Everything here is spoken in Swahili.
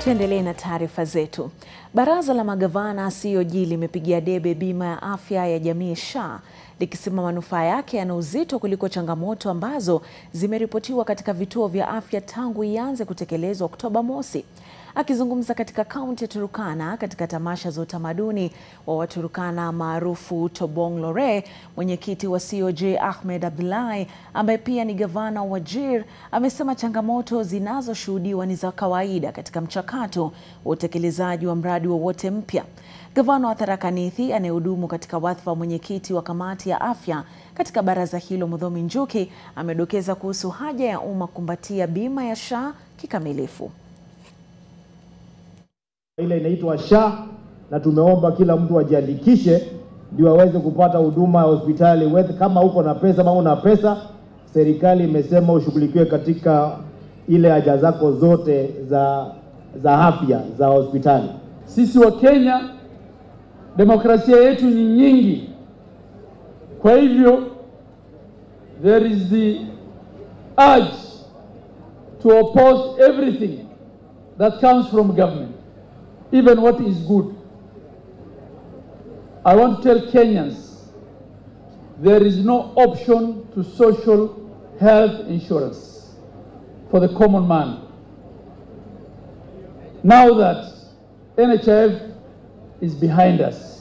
Tuendelee na taarifa zetu. Baraza la magavana COG limepigia debe bima ya afya ya jamii SHA likisema manufaa yake yana uzito kuliko changamoto ambazo zimeripotiwa katika vituo vya afya tangu ianze kutekelezwa Oktoba mosi. Akizungumza katika kaunti ya Turukana katika tamasha za utamaduni wa Waturukana maarufu Tobong Lore, mwenyekiti wa COG Ahmed Abdullahi ambaye pia ni gavana wa Wajir amesema changamoto zinazoshuhudiwa ni za kawaida katika mchakato wa utekelezaji wa mradi wowote mpya. Gavana wa Tharaka Nithi anayehudumu katika wadhifa wa mwenyekiti wa kamati ya afya katika baraza hilo, Mudhomi Njuki, amedokeza kuhusu haja ya umma kumbatia bima ya SHA kikamilifu. Ile inaitwa SHA na tumeomba kila mtu ajiandikishe ndio aweze kupata huduma ya hospitali. Wewe kama uko na pesa ama una pesa, serikali imesema ushughulikiwe katika ile haja zako zote za za afya za hospitali. Sisi wa Kenya demokrasia yetu ni nyingi, kwa hivyo there is the urge to oppose everything that comes from government even what is good. I want to tell Kenyans there is no option to social health insurance for the common man. Now that NHIF is behind us,